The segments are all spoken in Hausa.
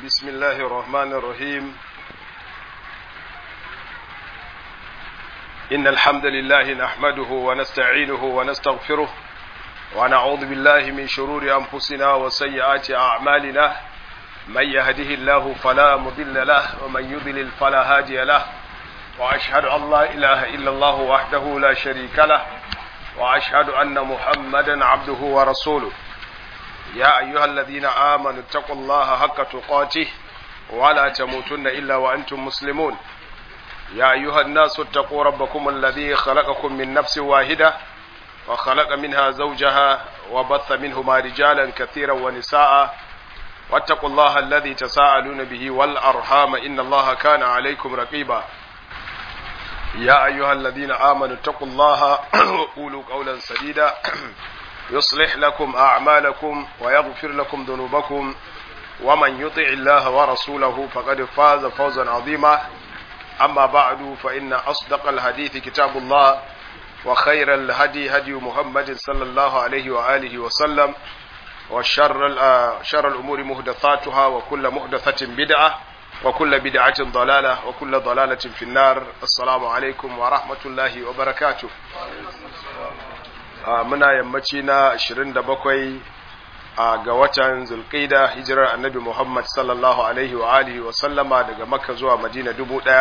بسم الله الرحمن الرحيم إن الحمد لله نحمده ونستعينه ونستغفره ونعوذ بالله من شرور أنفسنا وسيئات أعمالنا من يهده الله فلا مضل له ومن يضلل فلا هادي له وأشهد أن لا إله إلا الله وحده لا شريك له وأشهد أن محمدا عبده ورسوله يا أيها الذين آمنوا اتقوا الله حق تقاته ولا تموتن إلا وأنتم مسلمون يا أيها الناس اتقوا ربكم الذي خلقكم من نفس واحدة وخلق منها زوجها وبث منهما رجالا كثيرا ونساء واتقوا الله الذي تساءلون به والأرحام إن الله كان عليكم رقيبا يا أيها الذين آمنوا اتقوا الله وقولوا قولا سديدا يصلح لكم أعمالكم ويغفر لكم ذنوبكم ومن يطع الله ورسوله فقد فاز فوزا عظيما أما بعد فإن أصدق الحديث كتاب الله وخير الهدي هدي محمد صلى الله عليه وآله وسلم وشر شر الأمور محدثاتها وكل محدثة بدعة وكل بدعة ضلالة وكل ضلالة في النار السلام عليكم ورحمة الله وبركاته muna yammaci na 27 ga watan zulqida hijirar annabi Muhammad sallallahu alaihi wa alihi wa sallama daga makka zuwa madina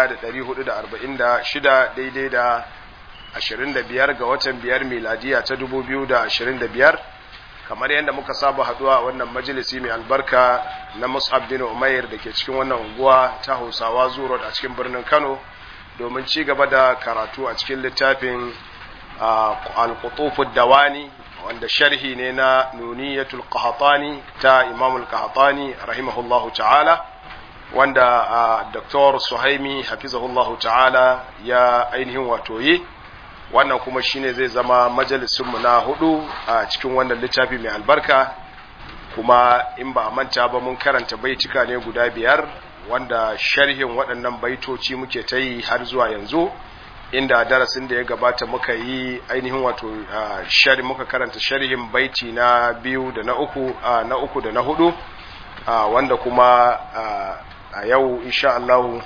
1446 daidai da 25 ga watan biyar miladiya ta 2025 kamar yadda muka saba haduwa a wannan majalisi mai albarka na Mus'ab bin Umair da ke cikin wannan unguwa ta Hausawa Zuro a cikin birnin Kano domin ci gaba da karatu a cikin littafin al-Qutufu Dawani wanda sharhi ne na Nuniyatul Qahtani ta Imam al-Qahtani rahimahullahu ta'ala wanda Dr. Suhaimi hafizahullahu ta'ala ya ainihin wato yi wannan kuma shine zai zama majalisunmu na hudu a cikin wannan littafi mai albarka kuma in ba a manta ba mun karanta baitika ne guda biyar wanda sharhin waɗannan baitoci muke ta yi har zuwa yanzu inda darasin da ya gabata muka yi ainihin wato shari muka karanta sharhin baiti na biyu da na uku na uku da na hudu wanda kuma a yau insha Allah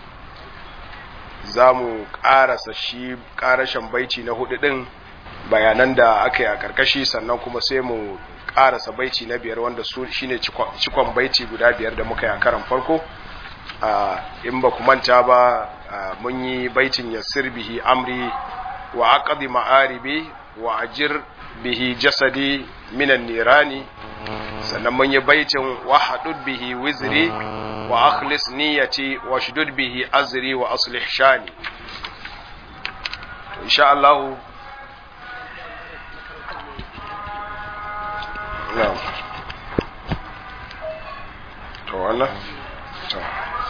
za mu ƙarasa shi ƙarashen baiti na hudu ɗin bayanan da aka yi a ƙarƙashi sannan kuma sai mu ƙarasa baiti na biyar wanda su shine cikon baiti guda biyar da muka yi a karan farko in ba ku manta ba mun yi baitin yassir bihi amri wa aqdi ma'aribi wa ajir bihi jasadi minan nirani sannan mun yi baitin wa hadud bihi wizri wa akhlis niyyati wa shudud bihi azri wa aslih shani to insha Allah na'am to wannan to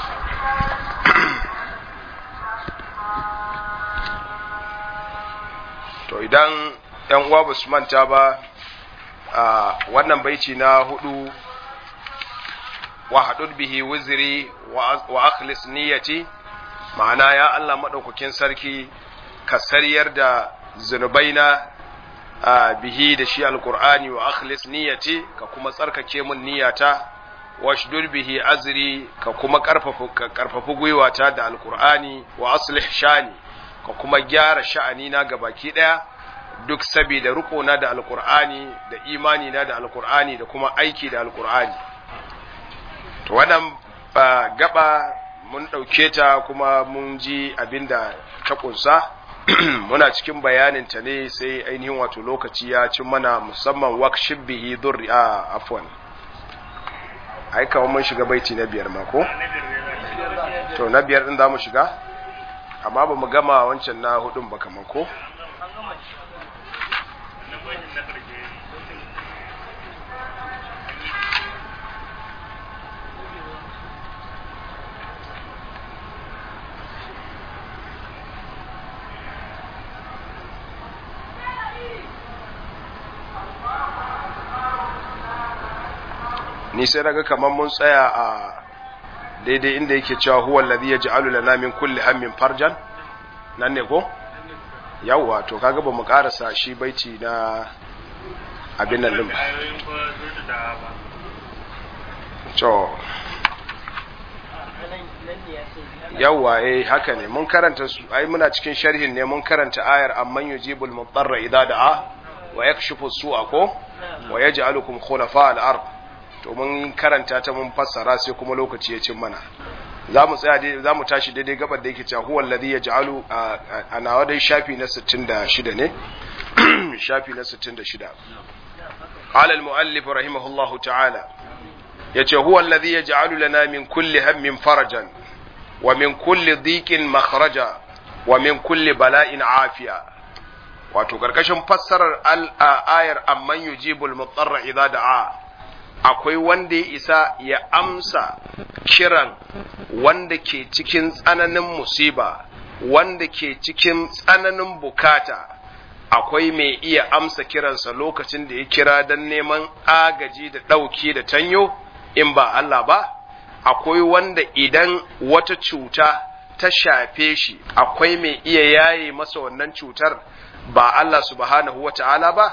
to idan yan uwa ba su manta ba a wannan baici na hudu wa haɗud bihi wizri wa akhlis niyyati ma'ana ya Allah maɗaukakin sarki ka sariyar da zunubaina a bihi da shi alqur'ani wa akhlis niyyati ka kuma tsarkake mun niyyata wa shdud bihi azri ka kuma karfafa ka karfafa gwiwata da alqur'ani wa aslih shani ka kuma gyara sha'ani na gabaki daya duk saboda rukona da alqur'ani da imani na da alqur'ani da kuma aiki da alqur'ani to wannan gaba mun ɗauke ta kuma mun ji abinda ta ƙunsa muna cikin bayanin ta ne sai ainihin wato lokaci ya cin mana musamman wakshib bihi durri a afwan ai kawai mun shiga baiti na biyar ma ko to na biyar din za mu shiga amma ba mu gama wancan na hudun ba kamar ko ni sai daga kamar mun tsaya a daidai inda yake cewa huwa alladhi yaj'alu lana min kulli hammin farjan nan ne ko yawwa to kaga ba mu karasa shi baiti na abin nan din to yawwa eh haka ne mun karanta su ai muna cikin sharhin ne mun karanta ayar amman yujibul mudarra idza da'a wa yakshifu su'a ko wa yaj'alukum khulafa al-ard to mun karanta ta mun fassara sai kuma lokaci ya cin mana za mu tsaya za mu tashi daidai gabar da yake cewa huwa alladhi yaj'alu ana wadai shafi na 66 ne shafi na 66 قال المؤلف رحمه الله تعالى yace huwa alladhi yaj'alu lana min kulli hammin farajan wa min kulli dhiqin makhraja wa min kulli bala'in afiya wato karkashin fassarar al-ayar amman yujibul mutarra idza da'a akwai wanda ya isa ya amsa kiran wanda ke cikin tsananin musiba wanda ke cikin tsananin bukata akwai mai iya amsa kiransa lokacin da ya kira don neman agaji da ɗauki da tanyo in ba Allah ba akwai wanda idan wata cuta ta shafe shi akwai mai iya yaye masa wannan cutar ba Allah subhanahu wa ta'ala ba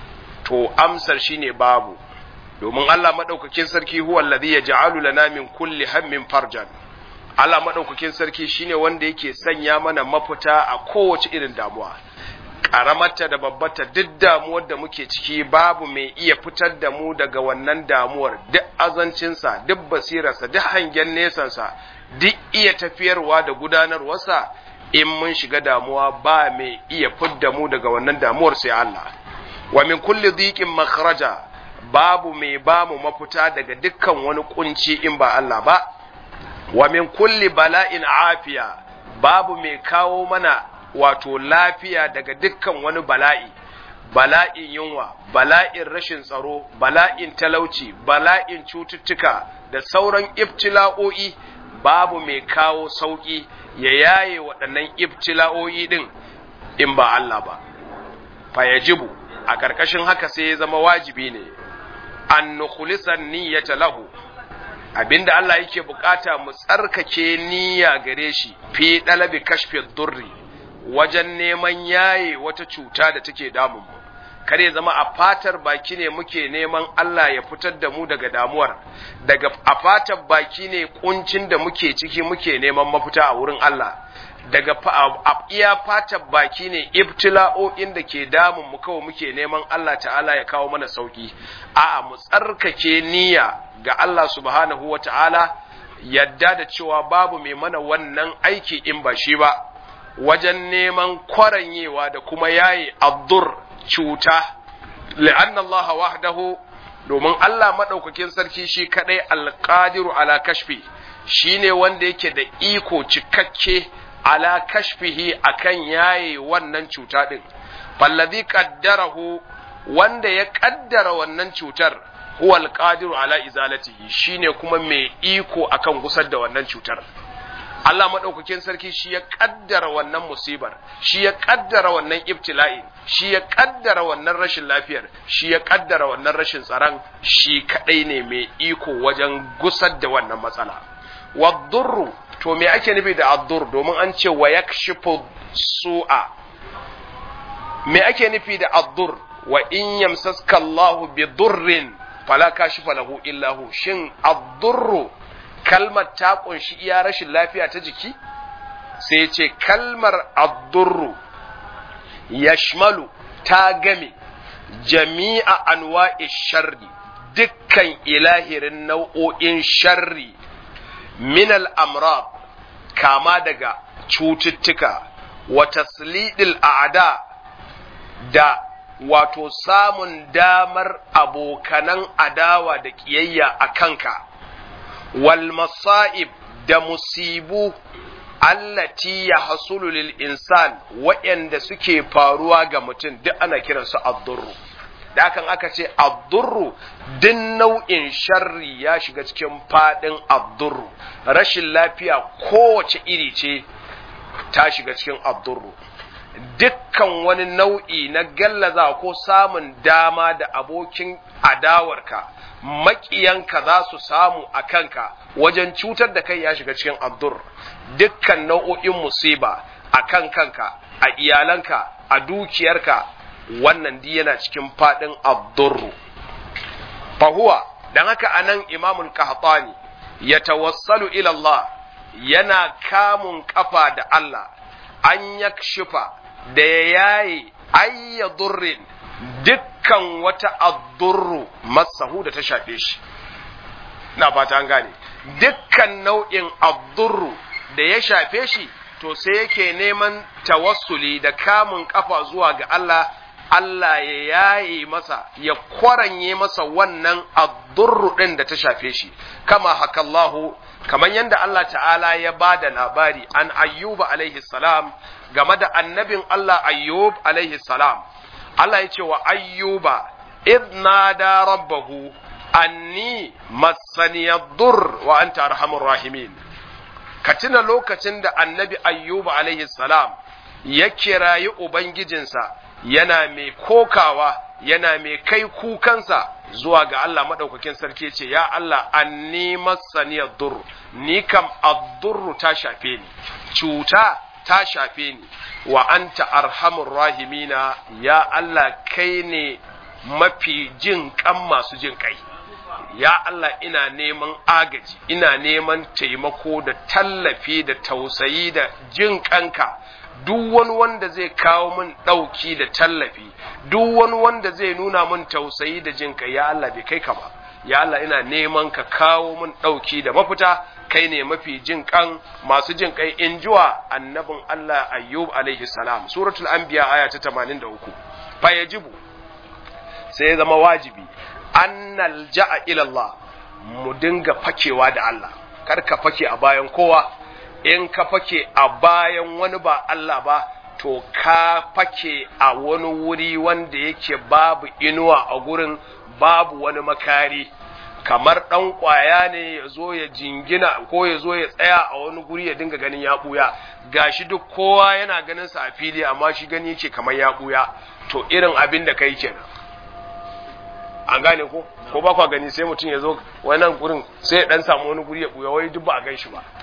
to amsar shine babu domin Allah madaukakin sarki huwa alladhi yaj'alu lana min kulli hammin farjan Allah madaukakin sarki shine wanda yake sanya mana mafita a kowace irin damuwa karamarta da babbarta duk damuwar da muke ciki babu mai iya fitar da mu daga wannan damuwar duk azancinsa duk basirarsa duk hangen nesansa duk iya tafiyarwa da gudanarwarsa in mun shiga damuwa ba mai iya fidda mu daga wannan damuwar sai Allah wa min kulli dhiqin makhraja babu mai ba mu mafita daga dukkan wani kunci in ba Allah ba wa min kulli bala'in afiya babu mai kawo mana wato lafiya daga dukkan wani bala'i bala'in yunwa bala'in rashin tsaro bala'in talauci bala'in cututtuka da sauran ibtila'o'i babu mai kawo sauƙi ya yaye waɗannan ibtila'o'i ɗin in ba Allah ba fayajibu a ƙarƙashin haka sai ya zama wajibi ne an nukhlisan niyyata lahu abinda Allah yake bukata mu tsarkake niyya gare shi fi dalabi kashfi durri wajen neman yaye wata cuta da take damun mu kar ya zama a fatar baki ne muke neman Allah ya fitar da mu daga damuwar daga a fatar baki ne kuncin da muke ciki muke neman mafita a wurin Allah daga a iya fatar baki ne ibtila'o'in da ke damun mu kawai muke neman Allah ta'ala ya kawo mana sauki a'a mu tsarkake niyya ga Allah subhanahu wa ta'ala yadda da cewa babu mai mana wannan aiki in ba shi ba wajen neman kwaranyewa da kuma yayi addur cuta li'anna Allah wahdahu domin Allah madaukakin sarki shi kadai alqadiru ala kashfi shine wanda yake da iko cikakke ala kashfihi akan yaye wannan cuta din fallazi qaddarahu wanda ya kaddara wannan cutar huwa alqadiru ala izalatihi shine kuma mai iko akan gusar da wannan cutar Allah maɗaukakin sarki shi ya ƙaddara wannan musibar, shi ya ƙaddara wannan ibtila'i, shi ya ƙaddara wannan rashin lafiyar, shi ya ƙaddara wannan rashin tsaron, shi kaɗai ne mai iko wajen gusar da wannan matsala. Waddurru, to me ake nufi da addur domin an ce wa yakshifu su'a. Me ake nufi da addur wa in yamsaska Allahu bi durrin fala kashifa lahu illahu shin addurru kalmar ta kunshi iya rashin lafiya ta jiki sai ya ce kalmar addurru yashmalu ta game jami'a anwa'i sharri dukkan ilahirin nau'o'in sharri min al'amrad kama daga cututtuka wa taslidil a'da da wato samun damar abokanan adawa da ƙiyayya a kanka wal masa'ib da musibu allati ya hasulu lil insan waɗanda suke faruwa ga mutum duk ana kiransu addurru da hakan aka ce addurru duk nau'in sharri ya shiga cikin faɗin addurru rashin lafiya kowace iri ce ta shiga cikin addurru dukkan wani nau'i na gallaza ko samun dama da abokin adawarka maƙiyanka za su samu a kanka wajen cutar da kai ya shiga cikin abdur dukkan nau'o'in musiba a kan kanka a iyalanka a dukiyarka wannan di yana cikin faɗin abdurru fahuwa don haka anan imamul qahtani ya tawassalu ila Allah yana kamun kafa da Allah an yakshifa da ya yaye ayya durrin dukkan wata addurru masahu da ta shafe shi na fata an gane dukkan nau'in addurru da ya shafe shi to sai yake neman tawassuli da kamun kafa zuwa ga Allah Allah ya yaye masa ya kwaranye masa wannan addurru din da ta shafe shi kama hakallahu kamar yadda Allah ta'ala ya ba da labari an ayyuba alaihi salam game da annabin Allah ayyub alaihi salam Allah ya ce wa ayyuba idh nada rabbahu anni massaniyad dur wa anta arhamur rahimin ka tuna lokacin da annabi ayyuba alaihi salam ya kirayi ubangijinsa yana mai kokawa yana mai kai kukansa zuwa ga Allah madaukakin sarki ce ya Allah anni massaniyad dur ni kam ad ta shafe ni cuta ta shafe ni wa anta arhamur rahimina ya Allah kai ne mafi jin kan masu jin kai ya Allah ina neman agaji ina neman taimako da tallafi da tausayi da jin kanka duk wani wanda zai kawo min ɗauki da tallafi duk wani wanda zai nuna min tausayi da jin kai ya Allah bai kai ka ba ya Allah ina neman ka kawo min ɗauki da mafita kai ne mafi jin kan masu jin kai in jiwa annabin Allah ayyub alaihi salam suratul anbiya aya ta 83 fa yajibu sai ya zama wajibi annal ja'a ila Allah mu dinga fakewa da Allah kar ka fake a bayan kowa in ka fake a bayan wani ba Allah ba to ka fake a wani wuri wanda yake babu inuwa a gurin babu wani makari kamar ɗan ƙwaya ne ya zo ya jingina ko ya zo ya tsaya a wani guri ya dinga ganin ya ɓuya gashi duk kowa yana ganin sa a fili amma shi gani yake kamar ya ɓuya to irin abin da kai kenan an gane ko ko ba kwa gani sai mutum ya zo wannan gurin sai ya dan samu wani guri ya ɓuya wai duk ba a gan shi ba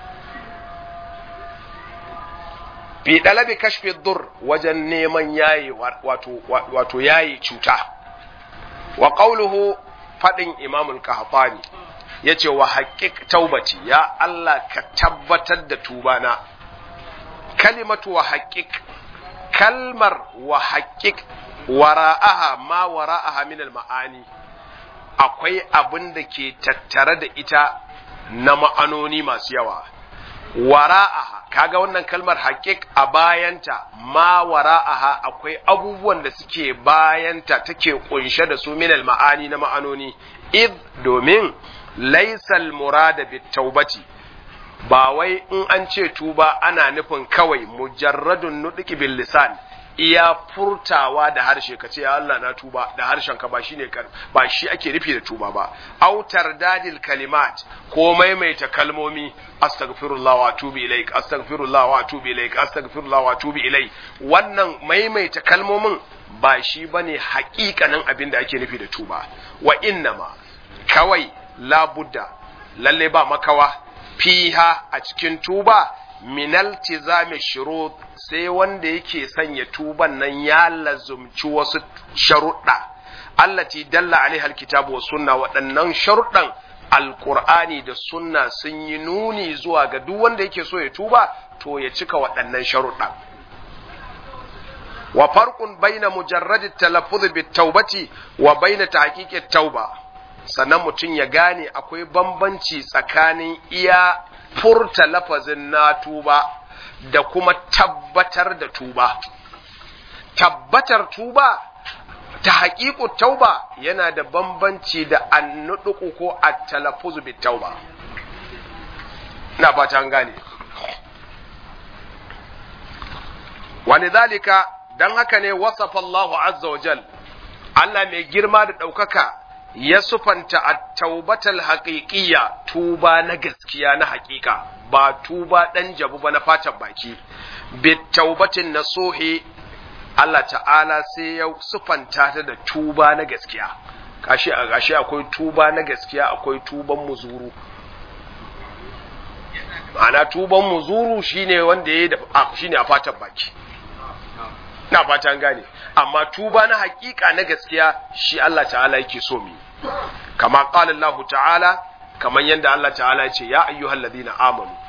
fi dalabi kashfi dur wajen neman yayi wato wato yayi cuta wa qawluhu fadin imamul qahtani yace wa haqiq taubati ya Allah ka tabbatar da tubana kalimatu wa haqiq kalmar wa haqiq wara'aha ma wara'aha min al-ma'ani akwai abin da ke tattare da ita na ma'anoni masu yawa wara'aha kaga wannan kalmar haƙiƙ a bayanta ma wara'aha akwai abubuwan da suke bayanta take kunshe da su minal ma'ani na ma'anoni id domin laisal murada bit taubati ba wai in an ce tuba ana nufin kawai mujarradun nudiki bil lisan iya furtawa da harshe ka ce ya Allah na tuba da harshen ka ba shine ba shi ake nufi da tuba ba autar dadil kalimat ko maimaita kalmomi astaghfirullah wa atubu ilaik astaghfirullah wa atubu ilaik astaghfirullah wa atubu ilaik wannan maimaita kalmomin ba shi bane haƙiƙanin abin da ake nufi da tuba wa innama kawai labudda lalle ba makawa fiha a cikin tuba minal tizami shurut sai wanda yake sanya tuban nan ya lazumci wasu sharuɗa allati dalla alaiha alkitabu was sunna waɗannan sharuɗan alqur'ani da sunna sun yi nuni zuwa ga duk wanda yake so ya tuba to ya cika waɗannan sharuɗan wa farqun baina mujarrad at-talaffuz bit-taubati wa baina tahqiq at-tauba sannan mutum ya gane akwai bambanci tsakanin iya furta lafazin na tuba da kuma tabbatar da tuba tabbatar tuba ta haƙiƙu tauba yana da bambanci da annuɗuku ko a talafuzu bi tauba na fata an gane wani zalika don haka ne wasafa Allahu azza wa jal Allah mai girma da ɗaukaka ya sufanta a taubatal haƙiƙiya tuba na gaskiya na haƙiƙa ba tuba ɗan jabu ba na fatan baki bit taubatin na sohe Allah ta'ala sai ya sufanta ta da tuba na gaskiya kashi a gashi akwai tuba na gaskiya akwai tuban muzuru ma'ana tuban muzuru shine wanda ya shine a fatan baki na fatan gane amma tuba na hakika na gaskiya shi Allah ta'ala yake so mu kama qala Allah ta'ala kaman yanda Allah ta'ala ya ce ya ayyuhal ladina amanu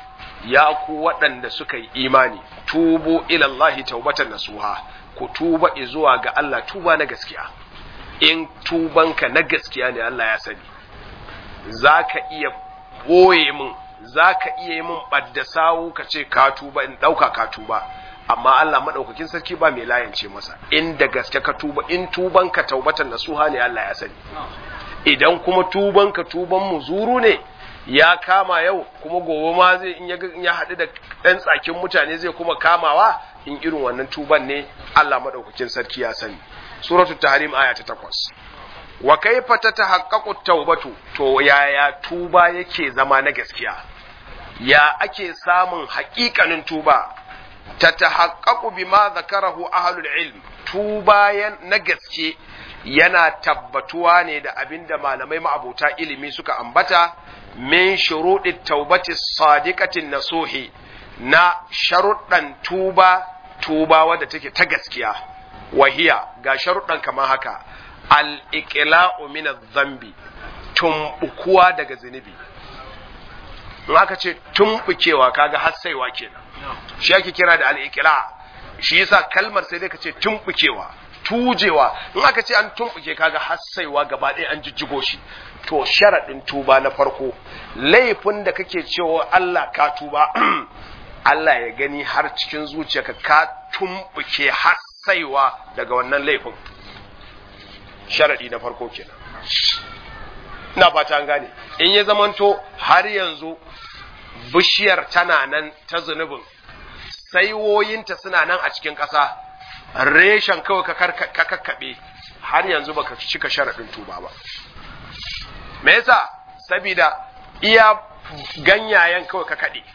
ya ku waɗanda suka yi imani tubu ilallahi taubatan nasuha ku tuba zuwa ga Allah tuba na gaskiya in tubanka na gaskiya ne Allah ya sani za ka iya ɓoye min za ka iya yi min ɓadda sawu ka ce ka tuba in ɗauka ka tuba amma Allah maɗaukakin sarki ba mai layance masa in da gaske ka tuba in tubanka taubatan nasuha ne Allah ya sani idan kuma tubanka tuban muzuru ne ya kama yau kuma gobe ma zai in ya haɗu da ɗan tsakin mutane zai kuma kamawa in irin wannan tuban ne Allah maɗaukakin sarki ya sani suratul tahrim aya ta takwas wa kaifa tatahaqqaqu tawbatu to yaya tuba yake zama na gaskiya ya ake samun haƙiƙanin tuba tatahaqqaqu bima zakarahu ahlul ilm tuba na gaske yana tabbatuwa ne da abinda malamai ma'abota ilimi suka ambata min shuruɗi taubati sadiqatin nasuhi na sharuɗan tuba tuba wadda take ta gaskiya wahiya ga sharuɗan kamar haka al-iqla'u min adh-dhanbi tumbukuwa daga zunubi in aka ce tumbukewa kaga hassaiwa kenan shi ake kira da al-iqla shi yasa kalmar sai dai ka ce tumbukewa tujewa in aka ce an tumbuke kaga hassaiwa gaba ɗaya an jijjigo shi to sharaɗin tuba na farko laifin da kake cewa Allah ka tuba Allah ya gani har cikin zuciyarka ka tumbuke hassaiwa daga wannan laifin sharaɗi na farko kenan ina fata an gane in ya zamanto har yanzu bishiyar tana nan ta zunubin saiwoyinta suna nan a cikin ƙasa reshen kawai ka kakkaɓe har yanzu baka cika sharaɗin tuba ba me yasa saboda iya ganyayen kawai ka kaɗe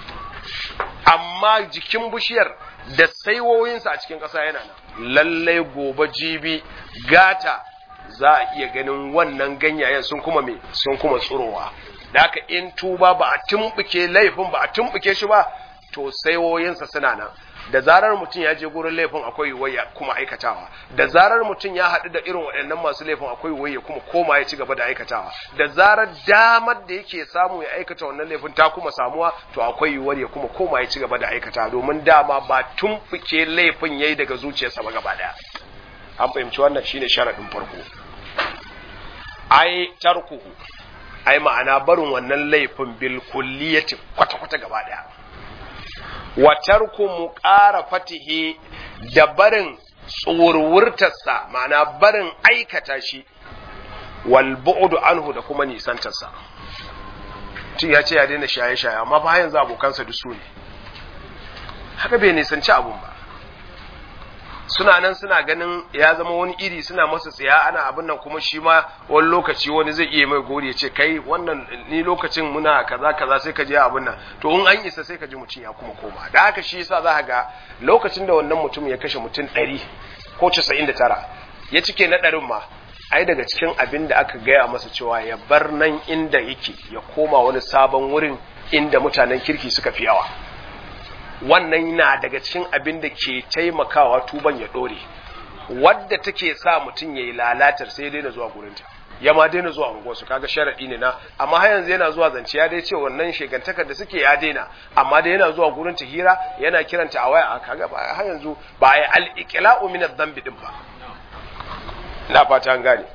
amma jikin bishiyar da saiwoyinsa a cikin ƙasa yana nan lallai gobe jibi gata za a iya ganin wannan ganyayen sun kuma me sun kuma tsurowa da haka in tuba ba a tumbuke laifin ba a tumbuke shi ba to saiwoyinsa suna nan da zarar mutum ya je gurin laifin akwai yiwuwar ya kuma aikatawa da zarar mutum ya haɗu da irin waɗannan masu laifin akwai yiwuwar ya kuma koma ya ci gaba da aikatawa da zarar damar da yake samu ya aikata wannan laifin ta kuma samuwa to akwai yiwuwar ya kuma koma ya ci gaba da aikatawa domin dama ba tumfuke laifin yayi daga zuciyarsa ba gaba daya an fahimci wannan shine sharadin farko ai tarkuhu ai ma'ana barin wannan laifin bil kulliyati kwata kwata gaba daya wa tarku muqarafatihi da barin tsurwurtarsa ma'ana barin aikata shi wal bu'du anhu da kuma nisantarsa tun ya ce ya daina shaye-shaye amma ba yanzu abokansa duk su ne haka bai nisanci abun ba suna nan suna ganin ya zama wani iri suna masa tsaya ana abin nan kuma shi ma wani lokaci wani zai iya mai gori ya ce kai wannan ni lokacin muna kaza kaza sai ka je abin nan to in an isa sai ka ji mutum ya kuma koma da haka shi yasa za ga lokacin da wannan mutum ya kashe mutum ɗari ko casa'in da tara ya cike na ɗarin ma ai daga cikin abin da aka gaya masa cewa ya bar nan inda yake ya koma wani sabon wurin inda mutanen kirki suka fi yawa wannan na daga cikin abin da ke taimakawa tuban ya ɗore wadda take sa mutum ya yi lalatar sai ya daina zuwa gurinta ya ma daina zuwa unguwarsu kaga sharaɗi ne na amma har yanzu yana zuwa zance ya dai ce wannan shegantakar da suke ya daina amma da yana zuwa gurinta hira yana kiranta a waya kaga ba har yanzu ba ai al-iqla'u min adh-dhanbi din ba ina fata an gane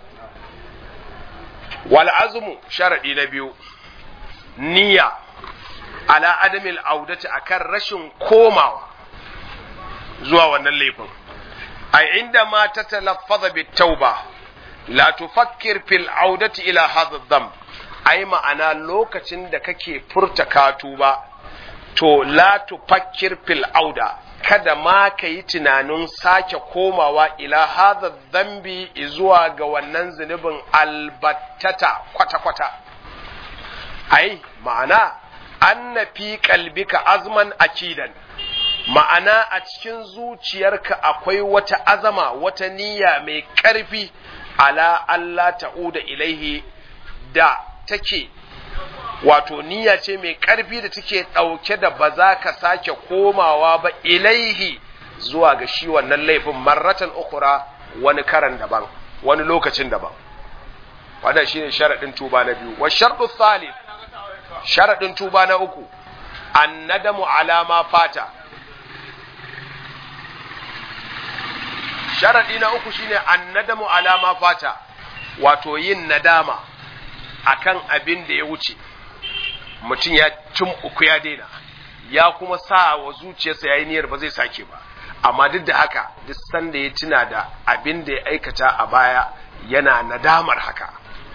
wal azmu sharadi na biyu niyya ala adamil audati akan rashin komawa zuwa wannan laifin ai inda ma ta talaffaza bit tauba la tufakkir fil audati ila hadha dhanb ai ma'ana lokacin da kake furta katuba to la tufakkir fil auda kada ma ka yi tunanin sake komawa ila hadha dhanbi zuwa ga wannan zunubin albattata kwata-kwata ai ma'ana anna fi qalbika azman akidan ma'ana a cikin zuciyarka akwai wata azama wata niyya mai ƙarfi ala Allah ta'uda ilaihi da take wato niyya ce mai ƙarfi da take ɗauke da ba za ka sake komawa ba ilaihi zuwa ga shi wannan laifin marratan ukura wani karan daban wani lokacin daban wannan shine sharaɗin tuba na biyu wa sharɗu thalith sharaɗin tuba na uku annadamu alama fata sharadi na uku shine annadamu alama fata wato yin nadama akan abin da ya wuce mutum ya cin uku ya daina ya kuma sa wa zuciyarsa yayi niyyar ba zai sake ba amma duk da haka duk sanda ya tuna da abin da ya aikata a baya yana nadamar haka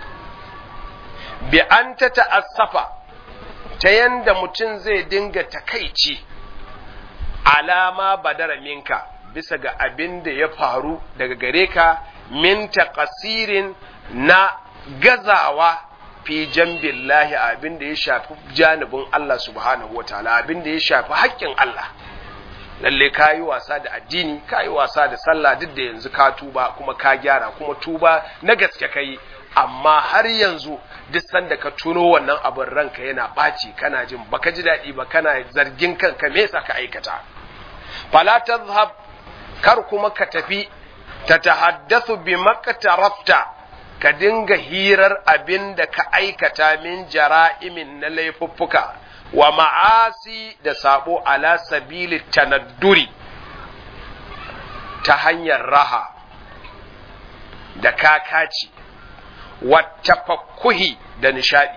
bi an ta ta'assafa ta yanda mutum zai dinga takaici alama badara minka bisa ga abin da ya faru daga gare ka min taqasirin na gazawa fi jambillahi abin da ya shafi janibin Allah subhanahu wataala abin da ya shafi haƙƙin Allah lalle ka yi wasa da addini ka yi wasa da sallah duk da yanzu ka tuba kuma ka gyara kuma tuba na gaske ka yi amma har yanzu duk sanda ka tuno wannan abin ranka yana ɓaci kana jin baka ji daɗi ba kana zargin kanka me yasa ka aikata fala tadhhab kar kuma ka tafi ta tahaddathu bi maktarafta ka dinga hirar abin da ka aikata min jara'imin na laifuffuka wa ma'asi da sabo ala sabili tanadduri ta hanyar raha da kakaci wa tafakkuhi da nishadi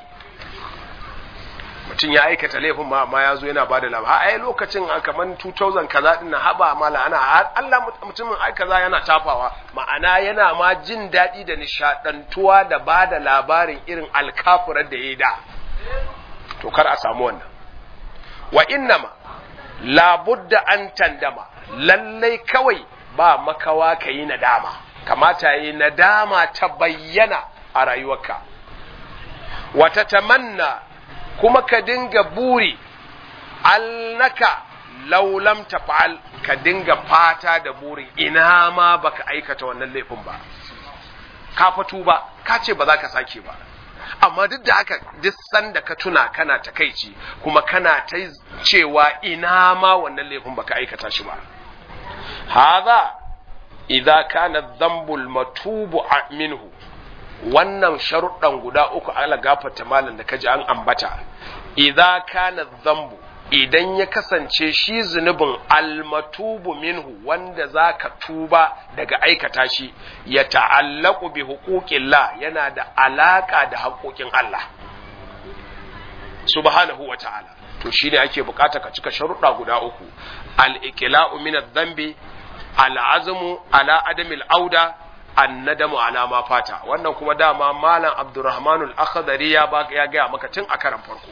mutum ya aikata laifin ma amma ya zo yana bada labar ai lokacin a kaman 2000 kaza din na haba mala ana Allah mutumin ai kaza yana tafawa ma'ana yana ma jin daɗi da nishadantuwa da bada labarin irin alkafurar da ya da to kar a samu wannan wa innama labudda an tandama lallai kawai ba makawa ka yi nadama kamata yi nadama ta bayyana a rayuwarka wata tamanna kuma ka dinga buri annaka laulam tafa'al ka dinga fata da burin ina ma baka aikata wannan laifin ba ka fatu ba ka ce ba za ka sake ba amma duk da haka duk sanda ka tuna kana takaici kuma kana ta cewa ina ma wannan laifin baka aikata shi ba hadha idza kana dhanbul matubu minhu wannan sharuɗan guda uku ala gafarta malam da kaji an ambata idza kana dhanbu idan ya kasance shi zunubin almatubu minhu wanda za ka tuba daga aikata shi ya ta'allaku bi huquqillah yana da alaka da haƙoƙin Allah subhanahu wa ta'ala to shine ake bukata ka cika sharuɗa guda uku al-iqla'u min adh-dhanbi al-azmu ala adami al-auda annadamu ala ma fata wannan kuma dama malam abdurrahmanul akhdari ya ya ga maka tun a karan farko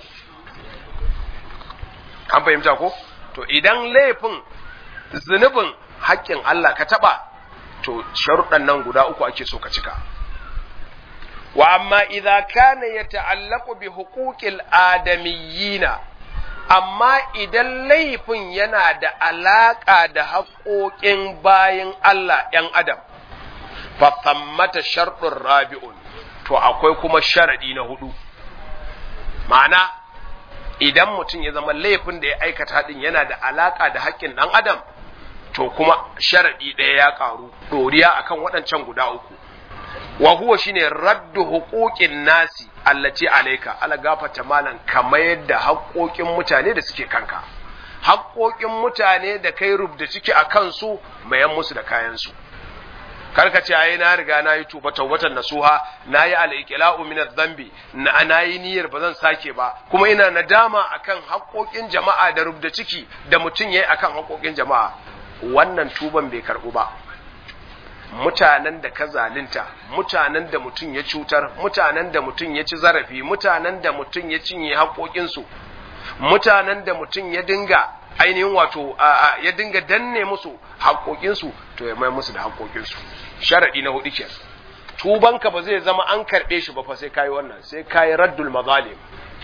an fahimta ko to idan laifin zunubin haƙƙin Allah ka taɓa to sharuɗan nan guda uku ake so ka cika wa amma idza kana yata'allaqu bi huquqil adamiyina amma idan laifin yana da alaƙa da haƙoƙin bayin Allah ‘yan adam fa thammata sharɗin rabi'un to akwai kuma sharaɗi na hudu ma'ana idan mutum ya zama laifin da ya aikata haɗin yana da alaƙa da haƙƙin ɗan adam to kuma sharaɗi ɗaya ya ƙaru ɗoriya akan waɗancan guda uku wa huwa shine raddu huquqin nasi allati alayka ala gafata malan kamar yadda haƙoƙin mutane da suke kanka haƙoƙin mutane da kai rubda ciki a kansu mayan musu da kayan su karka ce ai na riga na yi tuba tawbatan nasuha na yi al-iqla'u min adh-dhanbi na na yi niyyar ba zan sake ba kuma ina nadama akan haƙoƙin jama'a da rubda ciki da mutum yayi akan haƙoƙin jama'a wannan tuban bai karbu ba mutanen da ka zalunta mutanen da mutum ya cutar mutanen da mutum ya ci zarafi mutanen da mutum ya cinye haƙoƙinsu mutanen da mutum ya dinga ainihin wato ya dinga danne musu haƙoƙinsu to ya mai musu da haƙoƙinsu sharaɗi na hudu ke tubanka ba zai zama an karɓe shi ba fa sai kayi wannan sai kayi raddul mazalim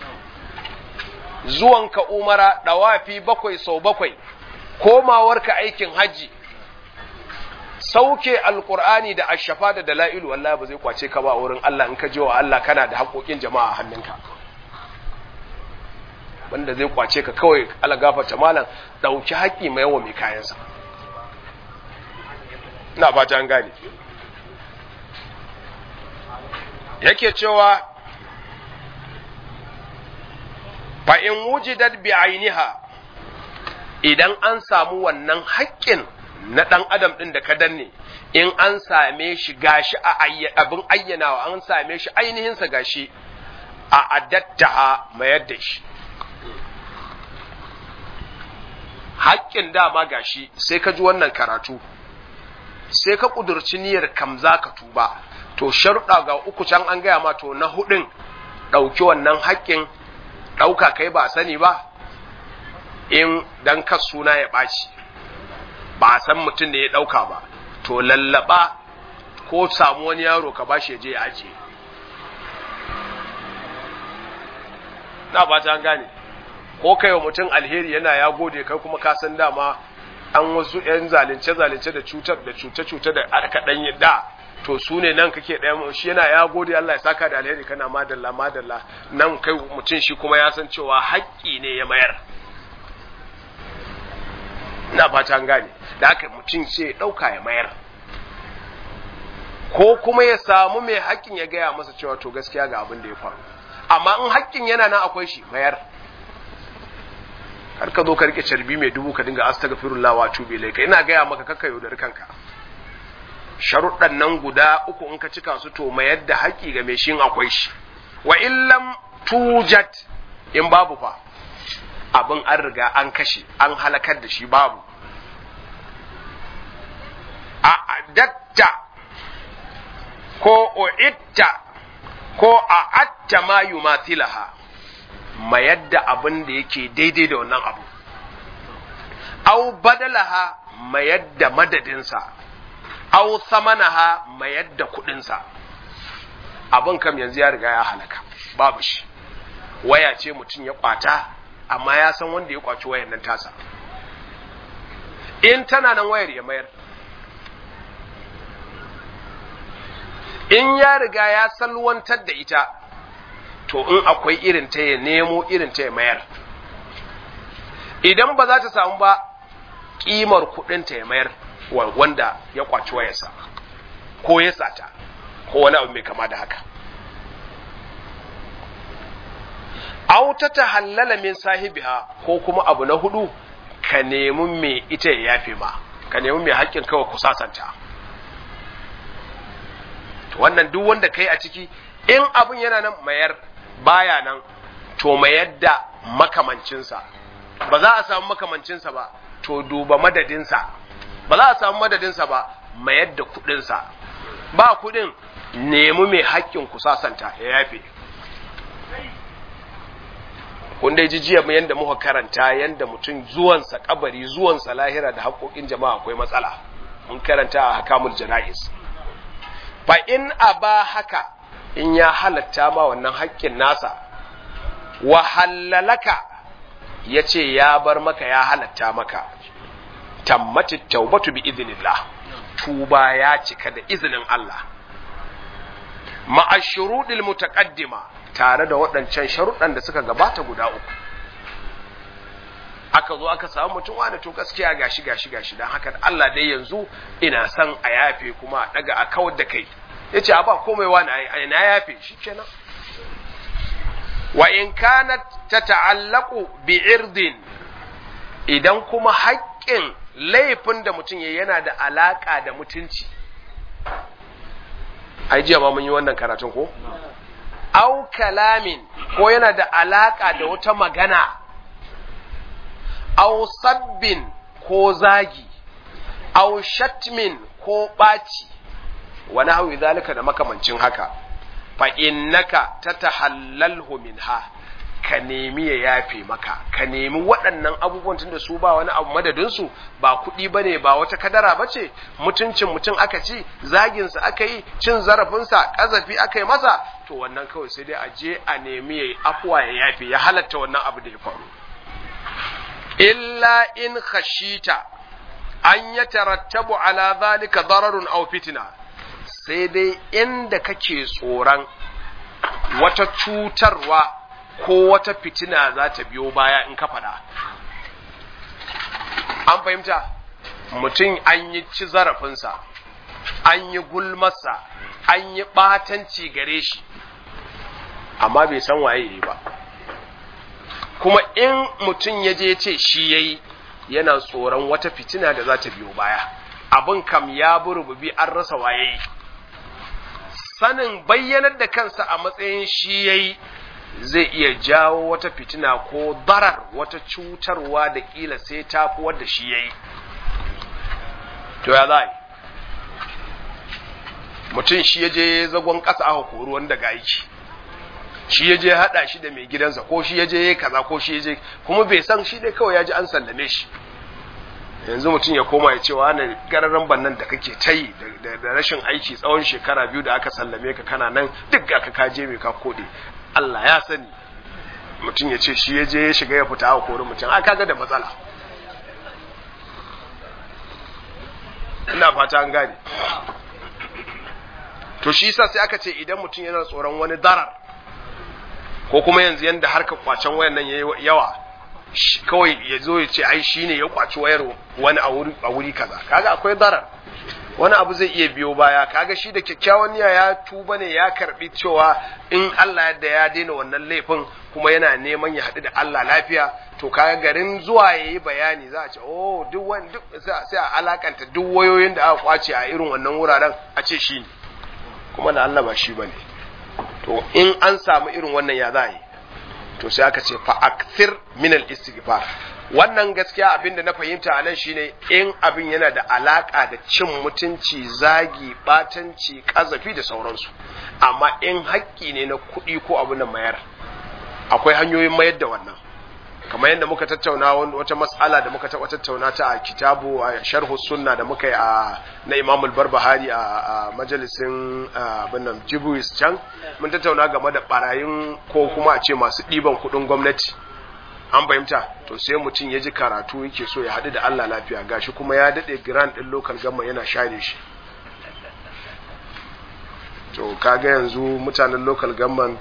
zuwanka umara ɗawafi bakwai sau bakwai komawarka aikin hajji sauke alkur'ani da ashafa da dala'ilu wallahi ba zai kwace ka ba wurin Allah in ka je wa Allah kana da haƙoƙin jama'a a hannunka wanda zai kwace ka kawai Allah gafarta malam dauki haƙi mai yawa mai kayansa ina fata an gane yake cewa fa in wujidat bi ainiha idan an samu wannan haƙƙin na ɗan adam ɗin da ka danne in an same shi gashi a abin ayyanawa an same shi ainihinsa gashi a adatta mayar da shi haƙƙin dama gashi sai ka ji wannan karatu sai ka ƙudurci niyyar kam za ka tuba to sharuɗa ga uku can an gaya ma to na huɗin ɗauki wannan haƙƙin ɗauka kai ba sani ba in dan kas suna ya ɓaci ba a san mutum da ya ɗauka ba to lallaba ko samu wani yaro ka bashi ya je ya ajiye na ba ta gane ko kai wa mutum alheri yana ya gode kai kuma ka san dama an wasu yan zalunce zalunce da cutar da cuce cuce da aka dan yi da to su ne nan kake ɗaya shi yana ya gode Allah ya saka da alheri kana madalla madalla nan kai mutum shi kuma ya san cewa haƙƙi ne ya mayar na fata an gane da haka mutum sai ya ɗauka ya mayar ko kuma ya samu mai haƙƙin ya gaya masa cewa to gaskiya ga abin da ya faru amma in haƙƙin yana nan akwai shi mayar kar ka zo ka rike carbi mai dubu ka dinga astaghfirullah wa tubi ilaika ina gaya maka kakka yaudar kanka sharuɗan nan guda uku in ka cika su to mayar da haƙƙi ga mai shi akwai shi wa illam tujat in babu fa abin an riga an kashe an halakar da shi babu a adatta ko o'itta ko a atta ma yumathilaha mayar da abin da yake daidai da wannan abu au badalaha mayar da madadinsa au samanaha mayar da kudinsa abin kam yanzu ya riga ya halaka babu shi waya ce mutum ya kwata amma ya san wanda ya kwaci wayar nan tasa in tana nan wayar ya mayar in ya riga ya salwantar da ita to in akwai irin ta ya nemo irin ta ya mayar idan ba za ta samu ba kimar kudin ta ya mayar wanda ya kwaci wayarsa ko ya sata ko wani abu mai kama da haka aw ta tahallala min sahibiha ko kuma abu na hudu ka nemi mai ita ya yafe ma ka nemi mai haƙƙin kawai ku sasanta wannan duk wanda kai a ciki in abun yana nan mayar baya nan to mayar da makamancinsa ba za a samu makamancinsa ba to duba madadinsa ba za a samu madadinsa ba mayar da kudinsa ba kudin nemi mai haƙƙin ku sasanta ya yafe kun dai ji jiya yanda muka karanta yanda mutum zuwansa kabari zuwansa lahira da haƙoƙin jama'a akwai matsala mun karanta a hakamul jana'is fa in aba haka in ya halatta ma wannan haƙƙin nasa wa halalaka ya ce ya bar maka ya halatta maka tammati taubatu bi idinillah tuba ya cika da izinin Allah ma'ashurudil mutaqaddima tare da waɗancan sharuɗan da suka gabata guda uku aka zo aka samu mutum wani to gaskiya gashi gashi gashi dan haka Allah dai yanzu ina son a yafe kuma a daga a kawar da kai yace a ba komai wani ai na yafe shikenan wa in kanat tata'allaqu bi irdin idan kuma haƙƙin laifin da mutum ya yana da alaka da mutunci ai jiya ma mun yi wannan karatun ko au kalamin ko yana da alaka da wata magana au sabbin ko zagi au shatmin ko ɓaci wani hau zalika da makamancin haka fa innaka tatahallalhu minha ka nemi ya yafe maka ka nemi waɗannan abubuwan tun da su ba wani abu madadinsu ba kuɗi ba ne ba wata kadara ba ce mutuncin mutum aka ci zaginsa aka yi cin zarafinsa ƙazafi aka yi masa to wannan kawai sai dai a je a nemi ya yi afuwa ya yafe ya halatta wannan abu da ya faru illa in khashita an ya tarattabu ala zalika dararun aw fitna sai dai inda kake tsoron wata cutarwa ko wata fitina za ta biyo baya in ka faɗa. An fahimta, mutum an yi ci zarafinsa, an yi gulmarsa, an yi ɓatanci gare shi, amma bai san waye yi ba. kuma in mutum ya je ce shi yayi yana tsoron wata fitina da za ta biyo baya abin kam ya burububi an rasa waye sanin bayyanar da kansa a matsayin shi yayi zai iya jawo wata fitina ko darar wata cutarwa da kila sai ta fi wadda shi yayi to ya za mutum shi ya je zagon ƙasa aka kori wanda ga aiki shi ya je haɗa shi da mai gidansa ko shi ya je kaza ko shi ya je kuma bai san shi dai kawai ya ji an sallame shi yanzu mutum ya koma ya ce wa na gararan bannan da kake ta yi da rashin aiki tsawon shekara biyu da aka sallame ka kana nan duk ga ka kaje mai ka kode Allah ya sani mutum ya ce shi ya je ya shiga ya fita a kori mutum a kaga da matsala ina fata an gane to shi yasa sai aka ce idan mutum yana tsoron wani darar ko kuma yanzu yanda harka kwacen wayan nan yayi yawa kawai ya zo ya ce ai shine ya kwaci wayar wani a wuri a wuri kaza kaga akwai darar wani abu zai iya biyo baya kaga shi da kyakkyawan niyya ya tuba ne ya karbi cewa in Allah yadda ya daina wannan laifin kuma yana neman ya haɗu da Allah lafiya to kaga garin zuwa yayi bayani za a ce oh duk wani duk sai a alakanta duk wayoyin da aka kwace a irin wannan wuraren a ce shi ne kuma da Allah ba shi bane to in an samu irin wannan ya za yi to sai aka ce fa akthir min al istighfar wannan gaskiya abin da na fahimta a nan shine in abin yana da alaka da cin mutunci zagi batanci kazafi da sauransu amma in haƙƙi ne na kuɗi ko abu na mayar akwai hanyoyin mayar da wannan kamar yadda muka tattauna wata mas'ala da muka taɓa tattauna ta a kitabu a sharhu sunna da muka yi a na Imam al-Barbahari a majalisin abin nan Jibuis can mun tattauna game da barayin ko kuma a ce masu ɗiban kuɗin gwamnati an fahimta to sai mutum ya ji karatu yake so ya haɗu da Allah lafiya gashi kuma ya daɗe grand ɗin local gama yana share shi to kaga yanzu mutanen local government